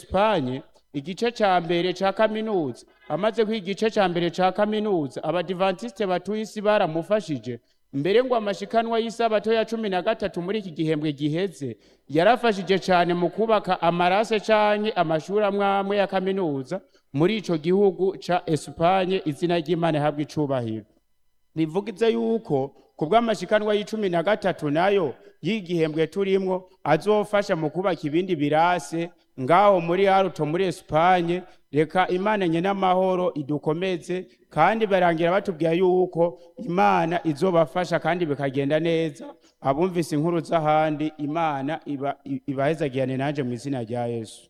esipanye igice ca mbere ca kaminuza amaze kwiga igice ca mbere ca kaminuza abadivantisite batuye isi baramufashije mbere ngo amashikanwa y'isabato ya cumi na gatatu muri iki gihembwe giheze yarafashije cane mu kubaka amarase canke amashuri amwe amwe ya kaminuza muri ico gihugu ca esipanye izina ry'imana ihabwa icubahiro bivugize yuko ku bw'amashikanwa y'icumi na gatatu nayo y'igihembwe turimwo azofasha mu kubaka ibindi birase ngaho muri haruto muri esipanye reka imana nye n'amahoro idukomeze kandi barangira batubwira yuko imana izobafasha kandi bikagenda neza abumvise inkuru z'ahandi imana iba- i- ibahezagirane nanje mu izina rya yesu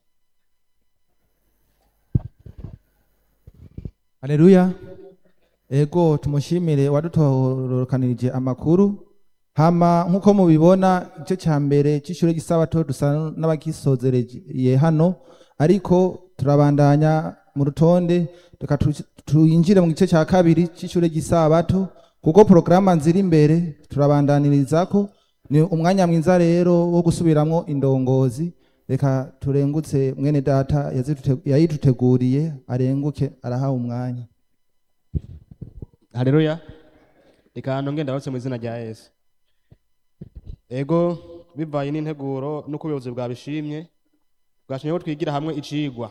Haleluya. Ego tumushimire wadutorokanirije amakuru. Hama nkuko mubibona igice cya mbere cy'ishure gisabato dusa n'abagisozereye hano ariko turabandanya mu rutonde reka tu- tuyinjire mu gice cya kabiri cy'ishure gisabato kuko porogaramu nziri imbere turabandaniriza ni umwanya mwiza rero wo gusubiramwo indongozi reka turengutse mwene data yazitute- yayiduteguriye arenguke arahawe umwanya haleluya reka nongere ndabatse mu izina rya yesu ego bivaye n'integuro n'uko ubuyobozi bwabishimye bwashimye ko twigira hamwe icigwa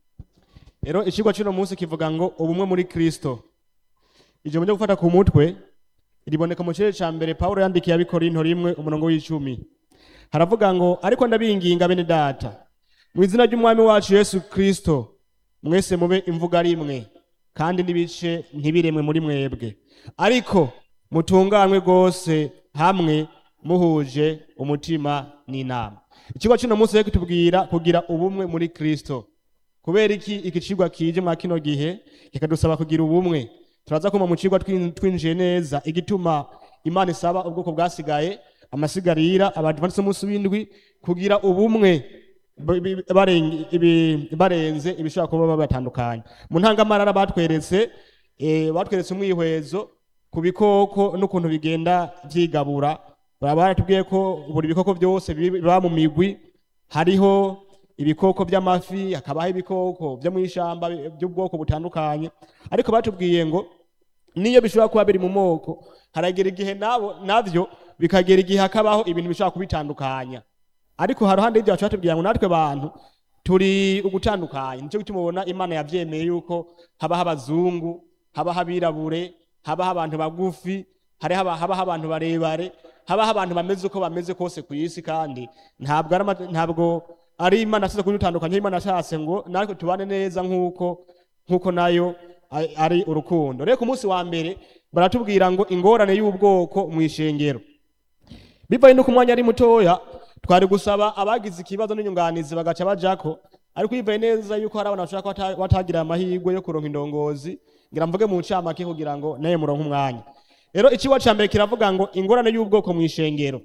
rero icigwa cy'uno munsi kivuga ngo ubumwe muri kristo ijambo ryo gufata ku mutwe riboneka mu kirere ca mbere pawulo yandikiye abikorinto rimwe umurongo w'icumi haravuga ngo ariko ndabinginga bene data mu izina ry'umwami wacu yesu kristo mwese mube imvuga rimwe kandi n'ibice ntibiremwe muri mwebwe ariko mutunganywe rwose hamwe muhuje umutima n'inama ikigo cy'uno munsi rero kitubwira kugira ubumwe muri kristo kubera iki iki cigwa kije mwa kino gihe kikadusaba kugira ubumwe turaza kuma mu cigwa twin- twinjiye neza igituma imana isaba ubwoko bwasigaye amasigarira abadivantisi umunsi w'indwi kugira ubumwe b- b- bareng- ibi- barenze ibishobora kuba babatandukanye mu ntangamarara batweretse eh, batweretse umwihwezo ku bikoko n'ukuntu bigenda vyigabura baba baratubwiye ko buri bikoko byose biba mu migwi hariho ibikoko by'amafi hakabaho ibikoko byo mu ishamba bi- by'ubwoko butandukanye ariko batubwiye ngo niyo bishobora kuba biri mu moko haragera igihe nabo navyo bikagera igihe hakabaho ibintu bishobora kubitandukanya ariko haruhande y'ibyo baca batubwira ngo natwe bantu turi ugutandukanya nicyo gituma ubona imana yavyemeye yuko habaho abazungu habaho abirabure habaho abantu bagufi hariho aba- habaho abantu barebare habaho abantu bameze uko bameze kose ku isi kandi ntabwo ari ama- ntabwo ari imana asize kudutandukanya imana ashatse ngo natwe tubane neza nk'uko nk'uko nayo a- ari urukundo rero ku munsi wa mbere baratubwira ngo ingorane y'ubwoko mu ishengero bivaye no ku mwanya ari mutoya twari gusaba abagize ikibazo n'inyunganizi bagaca bajako ariko bivaye neza yuko hari abantu bashobora kuba bata- batagira amahirwe yo kuronka indongozi ngira mvuge mu ncamake kugira ngo naye muronke umwanya rero ikigo ca mbere kiravuga ngo ingorane y'ubwoko mu ishengero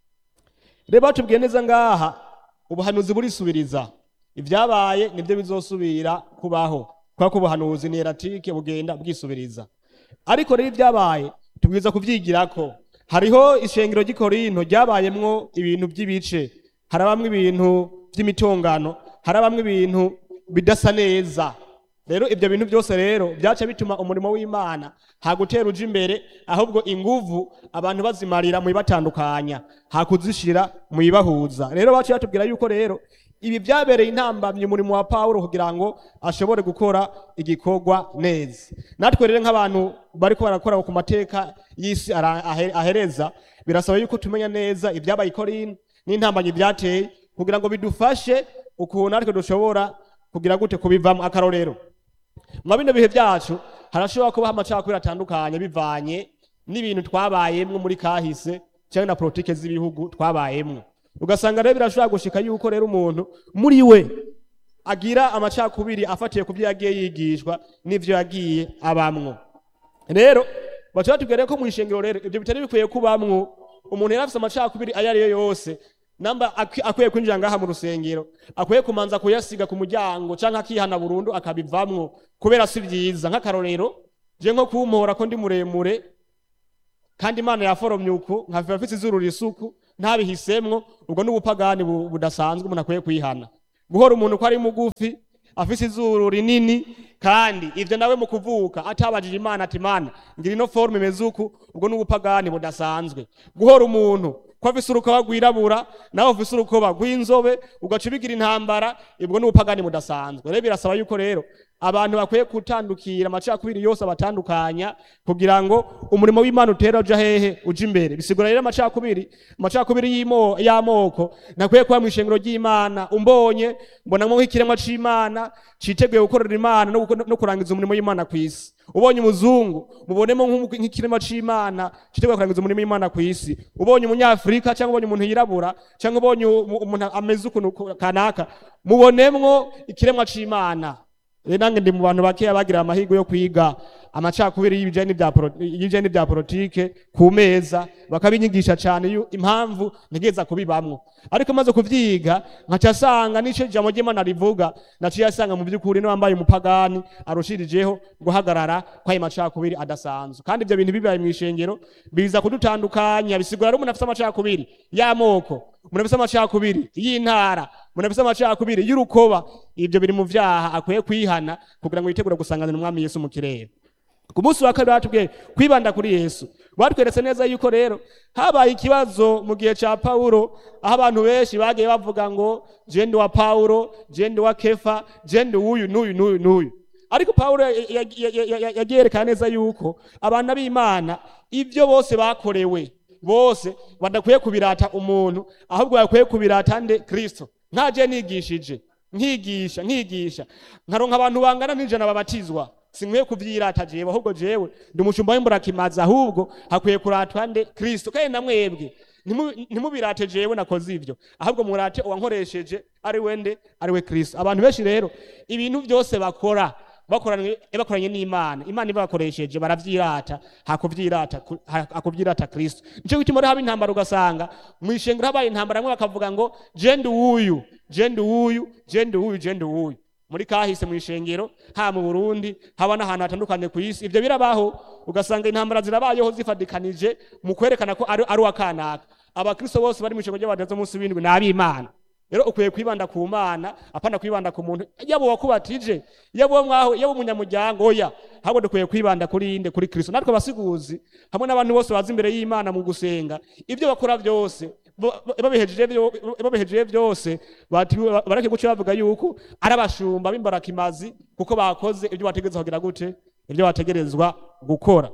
rero batubwiye neza ngaha ubuhanuzi burisubiriza ibyabaye nibyo bizosubira kubaho kubera ko ubuhanuzi ni eratike bugenda bwisubiriza ariko rero ibyabaye tubwiza kuvyigirako hariho ishengero ry'ikorinto ryabayemwo ibintu by'ibice harabamwo ibintu by'imitongano harabamwo ibintu bidasa neza rero ibyo bintu byose rero byaca bituma umurimo w'imana hagutera uja imbere ahubwo inguvu abantu bazimarira mu ibatandukanya hakuzishira mu ibahuza rero baciye batubwira yuko rero ibi byabereye intambamyi umurimo wa pawulo kugira ngo ashobore gukora igikorwa neza natwe rero nk'abantu bariko barakora ku mateka y'isi ara- ahe- ahereza birasaba yuko tumenya neza ibyabaye i korinto n'intambamyi byateye kugira ngo bidufashe ukuntu natwe dushobora kugira gute kubivamo akarorero mwa bino bihe byacu harashobora kubaho amacakubiri atandukanye bivanye n'ibintu twabayemwo muri kahise cyangwa na politike z'ibihugu twabayemwo ugasanga rero birashobora gushika yuko rero umuntu muri we agira amacakubiri afatiye ku byo yagiye yigishwa n'ivyo yagiye abamwo rero baca batubwira ko mu ishengero rero ibyo bitari bikwiye kubamwo umuntu yari afise amacakubiri ayo ari yo yose namba akwi- akwiye kwinjira ngaha mu rusengero akwiye kumanza kuyasiga ku muryango canke akihana burundu akabivamwo kubera si vyiza nk'akarorero je nko kumpora ko ndi muremure kandi imana yaforomye uku nkava afise izuru risuku ntabihisemwo ubwo n'ubupagani bu- budasanzwe umuntu akwiye kwihana guhora umuntu ko ari mugufi afise izuru rinini kandi ivyo nawe mu kuvuka atabajije imana ati mana ngira ino forme imeze uku ubwo ni ubupagani budasanzwe guhora umuntu ko afise urukoba rwirabura nawe ufise urukoba rw'inzobe ugaca ubigira intambara ubwo ni ubupagani budasanzwe rero birasaba yuko rero abantu bakwiye gutandukira amacakubiri yose abatandukanya kugira ngo umurimo w'imana utera uja hehe uja imbere bisigura rero amacakubiri amacakubiri y'imo- y'amoko ntakwiye kuba mu ishengero ry'imana umbonye mbonamwo nk'ikiremwa c'imana citeguye gukorera imana no guko- no kurangiza umurimo w'imana ku isi ubonye umuzungu mubonemo nk'umu- nk'ikiremwa c'imana citeguye kurangiza umurimo w'imana ku isi ubonye umunyafurika cyangwa ubonye umuntu yirabura cyangwa ubonye umu- umuntu ameze ukuntu ku- kanaka mubonemwo ikiremwa c'imana rero nange ndi mu bantu bakeya bagira amahirwe yo kwiga amacakubiri y'ibijanye n'ibya polo- y'ibijanye n'ibya politike ku meza bakabinyigisha cyane yu- impamvu ntegeza kubibamwo ariko maze kuvyiga nkaca asanga n'ico ijambo ry'imana rivuga naciye asanga mu by'ukuri n'uwambaye umupagani arushirijeho guhagarara kw'ayo macakubiri adasanzwe kandi ivyo bintu bibaye mw'ishengero biza kudutandukanya bisigura ari umuntu afise amacakubiri y'amoko umuntu afise amacakubiri y'intara umuntu afise amacakubiri y'urukoba ivyo biri mu vyaha akwiye kwihana kugira ngo yitegure gusanganira umwami yesu mu kirere ku munsi wa kabiri batubwiye kwibanda kuri yesu batweretse neza yuko rero habaye ikibazo mu gihe ca pawulo aho abantu benshi bagiye bavuga ngo jende wa pawulo jende wa kefa jende uyu n'uyu n'uyu n'uyu ariko pawulo ya- ya- ya- ya- ya- yagiye yerekana neza yuko abana b'imana ibyo bose bakorewe bose badakwiye kubirata umuntu ahubwo bakwiye kubirata nde kristo nkaje nigishije nkigisha nkigisha nkaronka abantu bangana n'ijana babatizwa sinkwiye kuvyirata jewe ahubwo jewe ndi umushumba w'imburakimazi ahubwo hakwiye kuratwa nde kristo kandi na mwebwe ntimu- ntimubirate jewe nakoze ivyo ahubwo murate uwankoresheje ari we nde ari we kristo abantu benshi rero ibintu byose bakora bakoranye bakoranye n'imana imana ibakoresheje baravyirata hakuvyirata ku- ha- hakuvyirata kristo nico gituma rero haba intambara ugasanga mw'ishengero habaye intambara bamwe bakavuga ngo jende uyu jende uyu jende uyu jende uyu muri kahise mu ishengero ha mu Burundi haba n'ahantu hatandukanye ku isi ivyo birabaho ugasanga intambara zirabayeho zifadikanije mu kwerekana ko ari ari uwa kanaka abakristo bose bari mu ishengero ry'abadazo munsi w'indwi ni ab'imana rero ukwiye kwibanda ku mana apana kwibanda ku muntu yaba wakubatije yaba uwo mwaho yaba umunyamuryango oya ahubwo dukwiye kwibanda kuri inde kuri kristo natwe abasiguzi hamwe n'abantu bose baza imbere y'imana mu gusenga ibyo bakora byose bo- bo- babihejeje byo- babihejeje byose bati- bareke guca bavuga yuko ari abashumba b'imbarakimazi kuko bakoze ibyo bategerezwa kugira gute ibyo bategerezwa gukora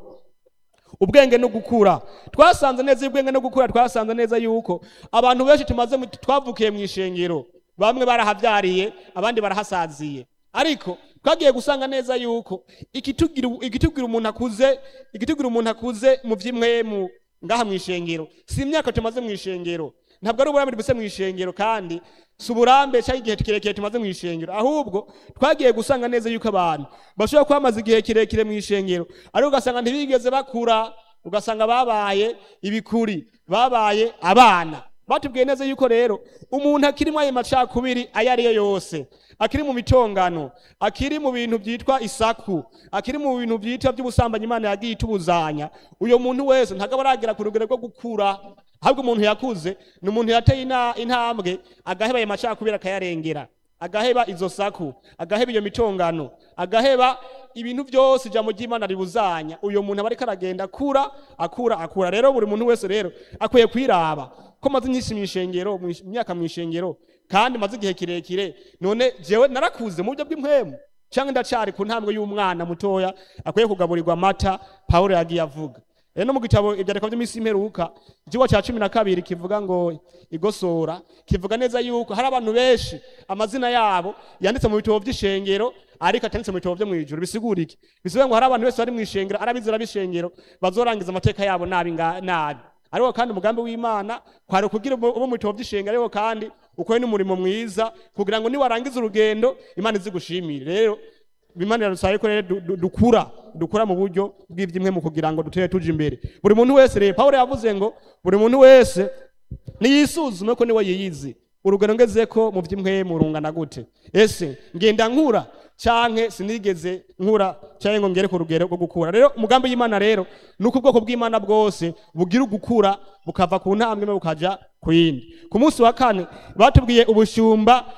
ubwenge no gukura twasanze neza ubwenge no gukura twasanze neza yuko abantu benshi tumaze mu- twavukiye mu ishengero bamwe barahavyariye abandi barahasaziye ariko twagiye gusanga neza yuko ikitugira ikitugira umuntu akuze ikitugira umuntu akuze mu vy'imwemu ngaha mu ishengero si imyaka tumaze mu ishengero ntabwo ari uburambe dufise mu ishengero kandi si uburambe cyangwa igihe kirekire tumaze mu ishengero ahubwo twagiye gusanga neza yuko abantu bashobora kuba bamaze igihe kirekire mu ishengero ariko ugasanga ntibigeze bakura ugasanga babaye ibikuri babaye abana batubwiye neza yuko rero umuntu akiri muri ayo macakubiri ayo ari yo yose akiri mu mitongano akiri mu bintu byitwa isaku akiri mu bintu byitwa by'ubusambanyi imana yagiye itubuzanya uyo muntu wese ntabwo aba aragera ku rugero rwo gukura ahubwo umuntu yakuze ni umuntu yateye ina- intambwe agaheba ayo macakubiri akayarengera agaheba izo saku agaheba iyo mitongano agaheba ibintu byose ijambo ry'imana ribuzanya uyo muntu aba ariko aragenda akura akura akura rero buri muntu wese rero akwiye kwiraba ko maze inyinshi mu ishengero mu ish- imyaka mu ishengero kandi maze igihe kirekire none jewe narakuze mu buryo bw'impwemu cyangwa ndacari ku ntambwe y'umwana mutoya akwiye kugaburirwa amata pawulo yagiye avuga rero no mu gitabo ibyandiko by'iminsi imperuka ikigo cya cumi na kabiri kivuga ngo igosora kivuga neza yuko hari abantu benshi amazina yabo yanditse mu bitabo by'ishengero ariko atanditse mu bitabo byo mu ijuru bisigura iki bisigura ngo hari abantu benshi bari mu ishengero ari abizera b'ishengero bazorangiza amateka yabo nabi nga- nabi ariko kandi umugambi w'imana kwari ukugira ube ube mu bitabo by'ishengero ariko kandi ukore n'umurimo mwiza kugira ngo niwarangiza urugendo imana izigushimire rero imana iradusabe ko rero du- du- dukura dukura mu buryo bw'ibyimwe mu kugira ngo dutere tuje imbere buri muntu wese rero pawulo yavuze ngo buri muntu wese niyisuzume ko niwe yiyizi urugero ngeze ko mu by'imwemu rungana gute ese ngenda nkura canke sinigeze nkura canke ngo ngere ku rugero rwo gukura rero umugambi y'imana rero ni uko ubwoko bw'imana bwose bugira ugukura bukava ku ntambwe imwe bukaja ku yindi ku munsi wa kane batubwiye ubushumba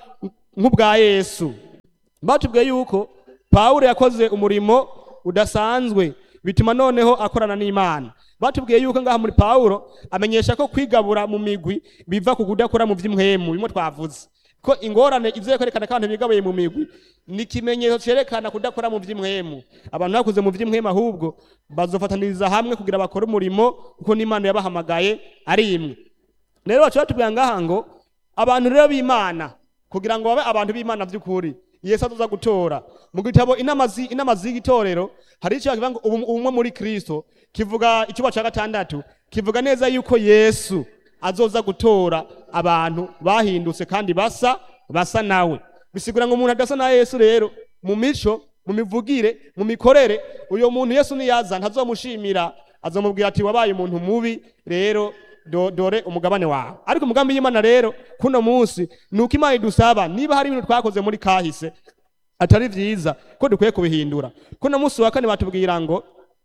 nk'ubwa yesu batubwiye yuko pawulo yakoze umurimo udasanzwe bituma noneho akorana n'imana batubwiye yuko ngaha muri pawulo amenyesha ko kwigabura mu migwi biva ku kudakora mu by'imwemu bimwe twavuze ko ingorane ivuye kwerekana ko abantu bigabuye mu migwi ni ikimenyetso cyerekana kudakora mu by'imwemu abantu bakuze mu by'imwemu ahubwo bazofataniriza hamwe kugira bakore umurimo kuko n'imana yabahamagaye ari imwe rero baca batubwira ngaha ngo abantu rero b'imana kugira ngo babe abantu b'imana by'ukuri yesu azoza gutora mu gitabo inama zi- inama z'igitorero hari icyo kivuga ngo ubu- ubumwe muri kristo kivuga icyuba cya gatandatu kivuga neza yuko yesu azoza gutora abantu bahindutse kandi basa basa nawe bisigura ngo umuntu adasa na yesu rero mu mico mu mivugire mu mikorere uyo muntu yesu niyaza ntazomushimira azomubwira ati wabaye umuntu mubi rero do, dore umugabane wawe ariko umugambi y'imana rero kuno munsi ni uko imana idusaba niba hari ibintu twakoze muri kahise atari vyiza ko dukwiye kubihindura kuno munsi wa kane batubwira ngo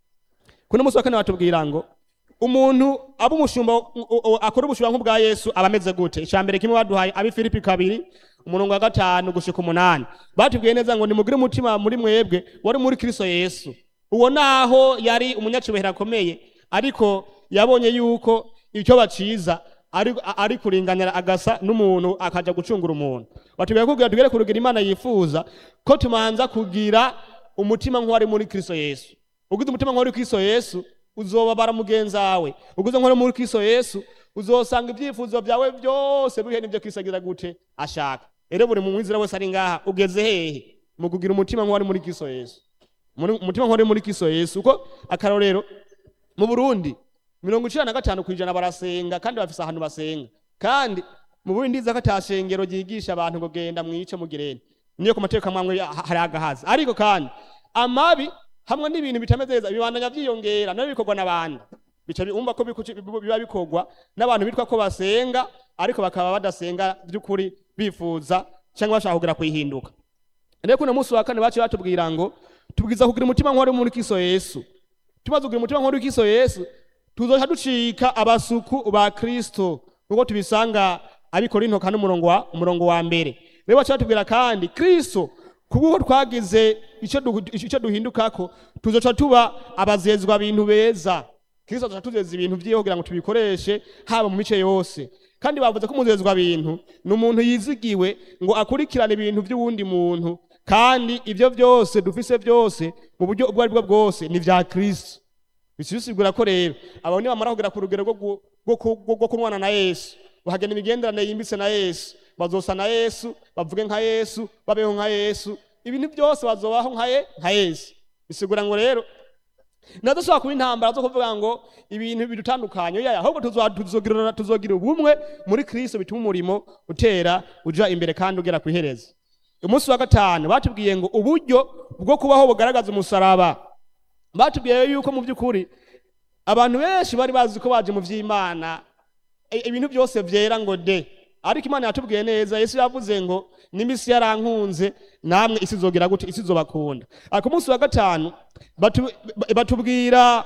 kuno munsi wa kane batubwira ngo umuntu aba umushumba u- u- akora ubushumba nk'ubwa yesu aba ameze gute icya mbere kimwe baduhaye abi filipi kabiri umurongo wa gatanu gushika umunani batubwiye neza ngo nimugire umutima muri mwebwe wari muri kristo yesu uwo naho yari umunyacubahiro akomeye ariko yabonye yuko icyo baciza ari, ari kuringanira agasa n'umuntu akaja gucungura umuntu batubwiye kugira tugere ku rugero imana yifuza ko tumanza kugira umutima nk'uwari muri kristo yesu ugize umutima nk'uwari kristo yesu uzobabara mugenzi wawe ugize nk'uwari muri kristo yesu uzosanga ibyifuzo byawe byose bihe n'ibyo kristo agira gute ashaka rero buri mwizera wese ari ngaha ugeze hehe mu kugira umutima nk'uwari muri kristo yesu Muri- umutima nk'uwari muri kristo yesu uko akarorero mu burundi mirongo icenda na gatanu ku ijana barasenga kandi bafise ahantu basenga kandi mu burundi ndiza ko ata shengero ryigisha abantu ngo genda mwice mugirene niyo ku mategeko amwe ha- hari agahaza ariko kandi amabi hamwe n'ibintu bitameze neza bibandanya vyiyongera nabyo bikorwa n'abandi bica bumva ko biku- biba bikorwa n'abantu bitwa ko basenga ariko bakaba badasenga by'ukuri bifuza cyangwa bashaka kugira kuyihinduka rero kuno munsi wa kane baciye batubwira ngo tubwiza kugira umutima nk'uwari muri kristo yesu tumaze kugira umutima nk'uwari kristo yesu tuzoca ducika abasuku ba kristo nk'uko tubisanga abikorinto kane umurongo wa umurongo wa mbere rero baciye batubwira kandi kristo kubwo twagize icyo du- icyo duhindukako tuzoca tuba abazezwa bintu beza kristo azoca tuzeza ibintu vyiwe kugira ngo tubikoreshe haba mu mice yose kandi bavuze ko umuzezwa bintu ni umuntu yizigiwe ngo akurikirane ibintu by'uwundi muntu kandi ibyo byose dufise byose mu buryo ubwo ari bwo bwose ni vya kristo bisigura ko rero abo ni bamara kugera ku rugero rwo gu- rwo ku- rwo- rwo kunwana na yesu bahagena imigenderanire yimbitse na yesu bazosa na yesu bavuge nka yesu babeho nka yesu ibintu byose bazobaho nka ye nka yesu bisigura ngo rero nadashobora kuba intambara zo kuvuga ngo ibintu bidutandukanye oya ahubwo tuzo- tuzogira tuzogira ubumwe muri kristo bituma umurimo utera uja imbere kandi ugera ku iherezo umunsi wa gatanu batubwiye ngo uburyo bwo kubaho bugaragaza umusaraba batubwiye yuko mu by'ukuri abantu benshi bari bazi ko baje mu by'imana i- ibintu byose byera ngo de ariko imana yatubwiye neza yesu yavuze ngo n'imisi yarankunze namwe isi izogera gute isi izobakunda ariko umunsi wa gatanu batu- ba- batubwira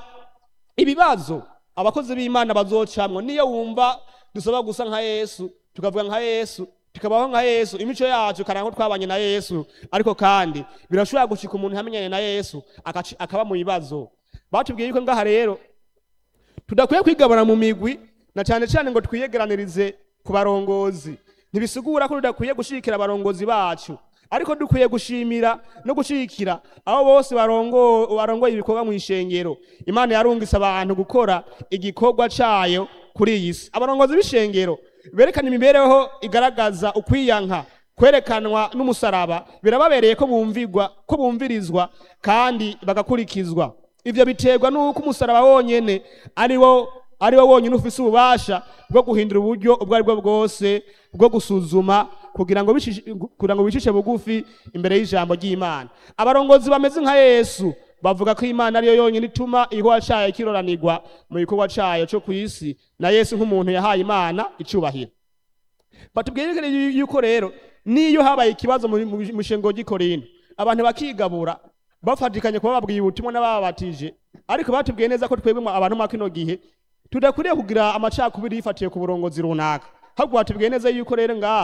ibibazo abakozi b'imana bazocamwo niyo wumva dusaba gusa nka yesu tukavuga nka yesu tukabaho nka yesu imico yacu karanga ko twabanye na yesu ariko kandi birashobora gushika umuntu yamenyanye na yesu akaci- akaba mu bibazo batubwiye yuko ngaha rero tudakwiye kwigabana mu migwi na cyane cyane ngo twiyegeranirize ku barongozi ntibisigura ko tudakwiye gushigikira abarongozi bacu ariko dukwiye gushimira no gushigikira abo bose barongo barongoye ibikorwa mu ishengero imana yarungise abantu gukora igikorwa cayo kuri iyi si abarongozi b'ishengero berekana imibereho igaragaza ukwiyanka kwerekanwa n'umusaraba birababereye ko bumvirwa ko bumvirizwa kandi bagakurikizwa ivyo biterwa n'uko umusaraba wonyene ari wo ari wo wonyene ufise ububasha bwo guhindura uburyo ubwo ari bwo bwose bwo gusuzuma kugira ngo bicishe- kugira ngo bicishe bugufi imbere y'ijambo ry'imana abarongozi bameze nka yesu bavuga ko imana ariyo yonyine ituma igikorwa cayo kiroranirwa mu gikorwa cayo co ku isi na yesu nk'umuntu yahaye imana icubahiro batubwire yu- yuko rero niyo habaye ikibazo mu mu- mu shengo ry'ikorinto abantu bakigabura bafatikanye kuba babwiye ubutumwa n'ababatije ariko batubwiye neza ko twebwe mu- abantu mwa kino gihe tudakwiriye kugira amacakubiri yifatiye ku burongozi runaka ahubwo batubwiye neza yuko rero ngaha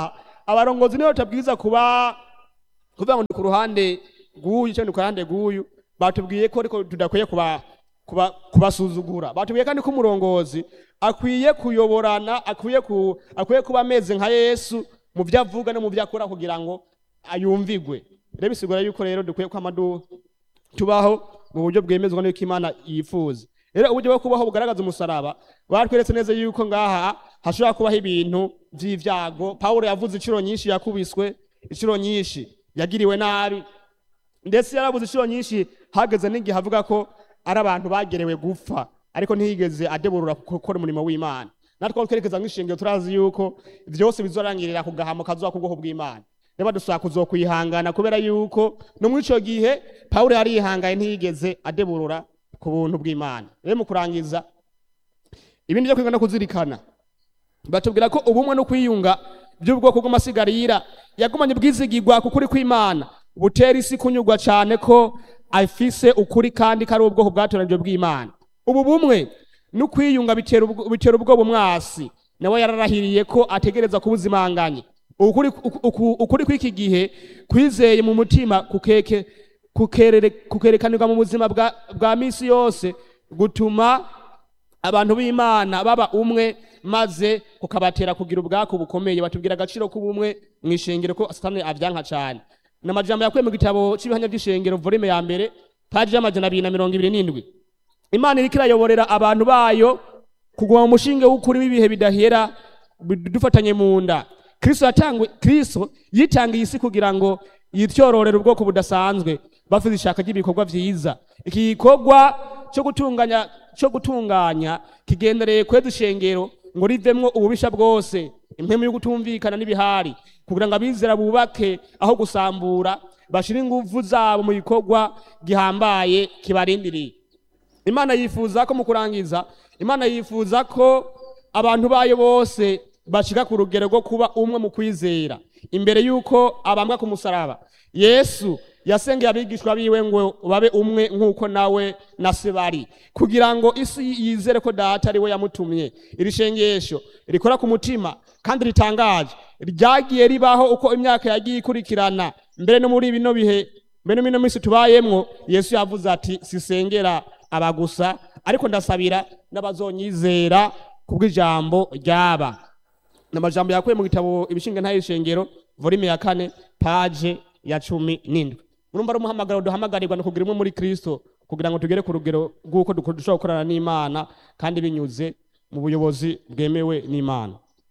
abarongozi nibo tutabwiza kuba kuvuga ngo ni ku ruhande rw'uyu cyangwa ni ku ruhande rw'uyu batubwiye ko ariko tudakwiye kuba kuba kubasuzugura batubwiye kandi ko umurongozi akwiye kuyoborana akwiye ku akwiye kuba ameze nka Yesu mu byo avuga no mu byo akora kugira ngo ayumvigwe rero bisigura yuko rero dukwiye kwama du- tubaho mu buryo bwemezwa n'uko Imana yifuza rero uburyo bwo kubaho bugaragaza umusaraba batweretse neza yuko ngaha hashobora kubaho ibintu by'ivyago Pawulo yavuze inshuro nyinshi yakubiswe inshuro nyinshi yagiriwe nabi ndetse yarabuze inshuro nyinshi hageze n'igihe avuga ko ari abantu bagerewe gupfa ariko ntiyigeze adeburura gukora umurimo w'imana natwe aho twerekeza nk'ishingiro turazi yuko byose bizorangirira ku gahamo kazoba ku bwoko bw'imana reba dusaba kuzokwihangana kubera yuko no muri ico gihe pawulo yari yihangaye ntiyigeze adeburura ku buntu bw'imana rero mu kurangiza ibindi byo kwiga no kuzirikana batubwira ko ubumwe no kwiyunga by'ubwoko bw'amasigarira yagumanye ubwizigirwa ku kuri kw'imana butera isi kunyurwa cyane ko afise ukuri kandi ko ari ubwoko bwatoranijwe bw'imana ubu bumwe no kwiyunga bitera ubwo- bitera ubwoba umwasi nawe yararahiriye ko ategereza kubuzimanganya ukuri uku- uku- ukuri kw'iki gihe kwizeye mu mutima kukeke kukerere- kukerekanirwa mu buzima bwa, bwa misi yose gutuma abantu b'imana baba umwe maze kukabatera kugira ubwako bukomeye batubwira agaciro k'ubumwe mu ishengero ko satani avyanka cyane ni amajambo yakuye mu gitabo cy'ibihamya by'ishengero volume ya mbere paji y'amajana abiri na mirongo ibiri n'indwi imana iriko irayoborera abantu bayo kuguma mu mushinge w'ukuri w'ibihe bidahera dufatanye mu nda kristo yatangwe kristo yitangiye isi kugira ngo yityororere ubwoko budasanzwe bafite ishaka ry'ibikorwa vyiza iki gikorwa cyo gutunganya cyo gutunganya kigendereye kweza ishengero ngo rivemwo ububisha bwose impemu yo gutumvikana n'ibihari kugira ngo abizera bubake aho gusambura bashire ingufu zabo mu gikorwa gihambaye kibarindiriye imana yifuza ko mu kurangiza imana yifuza ko abantu bayo bose bashika ku rugero rwo kuba umwe mu kwizera imbere y'uko abambwa ku musaraba yesu yasengeye abigishwa biwe ngo babe umwe nk'uko nawe na se bari kugira ngo isi yizere ko data ari we yamutumye iri shengesho rikora ku mutima kandi ritangaje ryagiye ribaho uko imyaka yagiye ikurikirana mbere no muri bino bihe mbere no muri minsi tubayemwo yesu yavuze ati sisengera aba gusa ariko ndasabira n'abazonyizera kubw'ijambo ryaba ni amajambo yakuye mu gitabo ibishinga ntayishengero volume ya kane paje ya cumi n'indwi urumva ari umuhamagaro duhamagarirwa no kugira umwe muri kristo kugira ngo tugere ku rugero rw'uko duko- dushobora gukorana n'imana kandi binyuze mu buyobozi bwemewe n'imana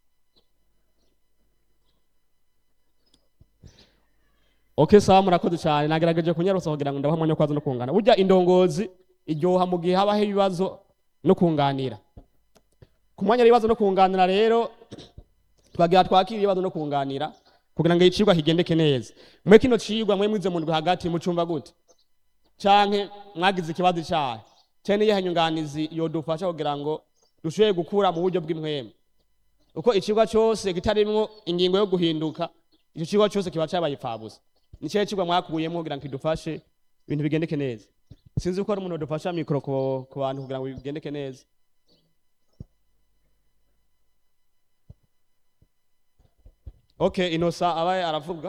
ok sawa murakoze cyane nagerageje kunyarutsa kugira ngo ndabaha umwanya wo kwaza no kungana burya indongozi iryoha mu gihe habaho ibibazo no kunganira ku mwanya w'ibibazo no kunganira rero twagira twakira ibibazo no kunganira kugira ngo icigwa kigendeke neza mwe kino cigwa mwe mwize mu ndwi hagati mucumva gute canke mwagize ikibazo icahe canke niyihe nyunganizi yodufasha kugira ngo dushoboye gukura mu buryo bw'impwemu uko icigwa cose kitarimwo ingingo yo guhinduka ico cigwa cose kiba cabaye ipfabusa ni cyahe cigwa mwakuyemwo kugira ngo kidufashe ibintu bigendeke neza sinzi ko hari umuntu dufasha mikoro ku ku bantu kugira ngo bigendeke neza okay inosa abaye aravuga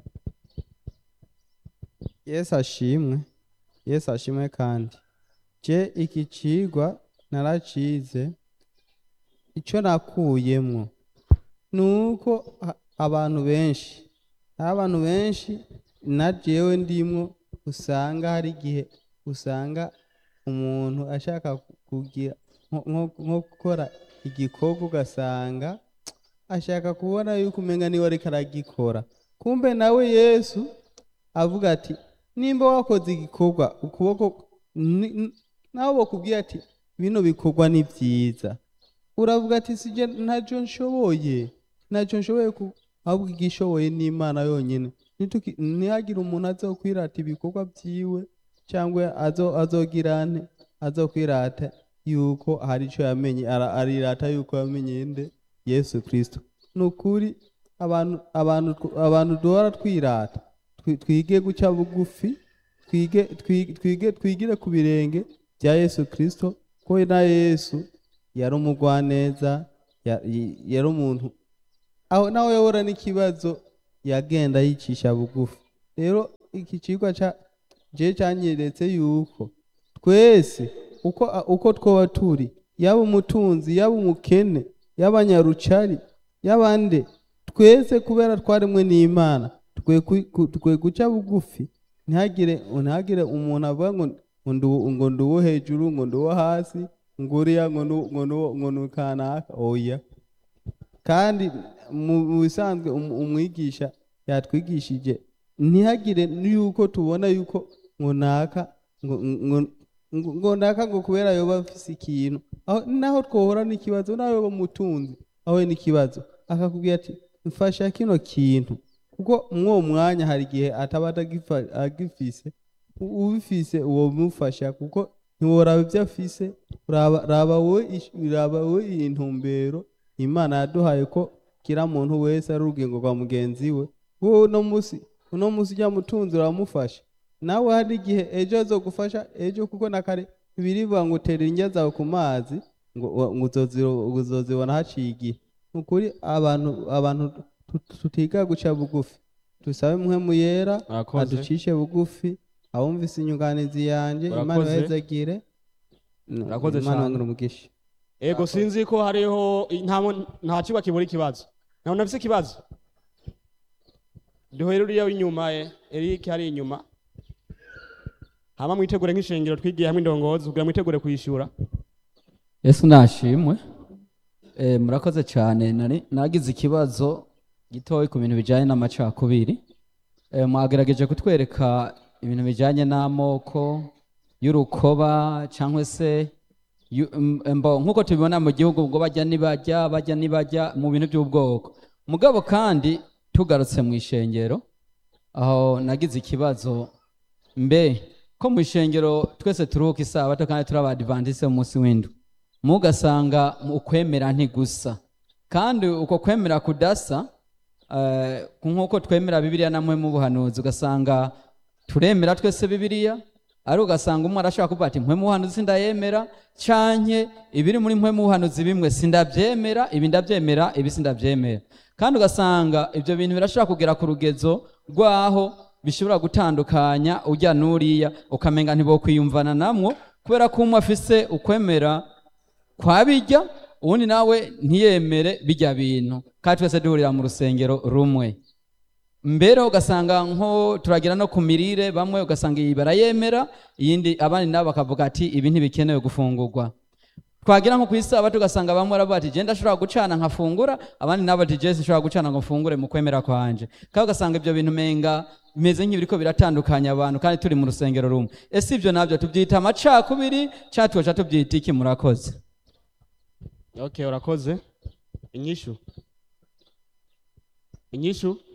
yesu ashimwe yesu ashimwe kandi je iki cigwa naracize icyo nakuyemwo ni uko ha- abantu benshi hari abantu benshi na jewe ndimwo usanga hari igihe usanga umuntu ashaka kugira nko- nko- nko gukora igikorwa ugasanga ashaka kubona yuko umenga niwe ariko aragikora kumbe nawe yesu avuga ati nimba wakoze igikorwa ukuboko ni- ni- nawe bakubwira ati bino bikorwa ni byiza uravuga ati sije ntacyo nshoboye ntacyo nshoboye ku ahubwo igishoboye ni imana yonyine Nituki- ntihagire umuntu azokwirata ibikorwa byiwe cyangwa azo azogira ante azokwirata yuko hari icyo yamenye ara- arirata yuko yamenye nde yesu kirisito ni ukuri abantu abantu abantu duhora twirata twi- twige guca bugufi twige twige twige twigire ku birenge bya yesu kirisito ko na yesu yari umugwaneza ya- y- yari umuntu aho nawe yahura n'ikibazo yagenda yicisha bugufi rero iki cigwa ca je canyeretse yuko twese uko uko twoba turi yaba umutunzi yaba umukene yaba nyarucari yabande twese kubera twarimwe n'imana twe twe guca bugufi ntihagire ntihagire umuntu avuga ngo ngo ndu- ngo ndi uwo hejuru ngo ndi uwo hasi ngo uriya ngo nu- ngo nu- ngo ni kanaka oya kandi mu mu bisanzwe um- umwigisha yatwigishije ntihagire yuko tubona yuko ngo naka ngo ngo- ngo ngo naka ngo kubera yoba afise ikintu aho naho twohora n'ikibazo naho yoba umutunzi aho n'ikibazo akakubwira ati mfasha kino kintu kuko mw'uwo mwanya hari igihe ataba atagifa- agifise U- ubifise uwo mufasha kuko ntiworaba ibyo afise raba raba wowe ish- raba wowe iyi ntumbero imana yaduhaye ko kira muntu wese ari urugingo rwa mugenzi we wowe uno munsi uno munsi ujya mutunzi uramufasha nawe hari igihe ejo azogufasha ejo kuko na kare birivuga ngo utera indya zawe ku mazi ngo wa- ngo uzozi- uzozibona haciye igihe ni ukuri abantu abantu tu- tutiga guca bugufi dusabe muhemu yera Murakoze. aducishe bugufi abumvise inyunganizi yanje imana Murakoze. ibahezagire Murakoze imana cane. yongere umugisha ego sinzi ko hariho nta mu- nta kiba kibura ikibazo ntabwo nafise ikibazo duhere uriya w'inyuma ye eric hari inyuma hama mwitegure nk'ishengero twigiye hamwe indongozi kugira mwitegure kuyishura yesu nashimwe Eh, murakoze cyane nari nagize ikibazo gitoya ku bintu bijyanye n'amacakubiri Eh, mwagerageje kutwereka ibintu bijyanye n'amoko y'urukoba cyangwa se yu- m- mbo nk'uko tubibona mu gihugu ubwo bajya nibajya bajya nibajya mu bintu by'ubwoko mugabo kandi tugarutse mu ishengero aho nagize ikibazo mbe ko mu ishengero twese turuhuka isabato kandi turi abadivantise umunsi w'indwi mugasanga ukwemera ntigusa kandi uko kwemera kudasa eh, nk'uko twemera bibiliya namwe mu buhanuzi ugasanga turemera twese bibiliya ari ugasanga umwe arashobora kuvuga ati mpwe mu buhanuzi sindayemera canke ibiri muri mpwe mu buhanuzi bimwe sindabyemera ibi ndabyemera ibi sindabyemera kandi ugasanga ibyo bintu birashobora kugera ku rugezo rwaho bishobora gutandukanya ujya n'uriya ukamenga ntibokwiyumvana namwo kubera ko umwe afise ukwemera kwa bijya uwundi nawe ntiyemere bijya bintu kandi twese duhurira mu rusengero rumwe mbere ugasanga nko turagira no ku mirire bamwe ugasanga iyi barayemera iyindi abandi nabo bakavuga ati ibi ntibikenewe gufungurwa twagira nko ku isabato ugasanga bamwe baravuga ati genda ashobora gucana nkafungura abandi nabo ati jesi nshobora gucana ngo mfungure mu kwemera kwanje kandi ugasanga ibyo bintu menga bimeze nk'ibiriko biratandukanya abantu kandi turi mu rusengero rumwe ese ibyo nabyo tubyita amacakubiri cyangwa tugaca tubyita iki murakoze okay urakoze inyishu inyishu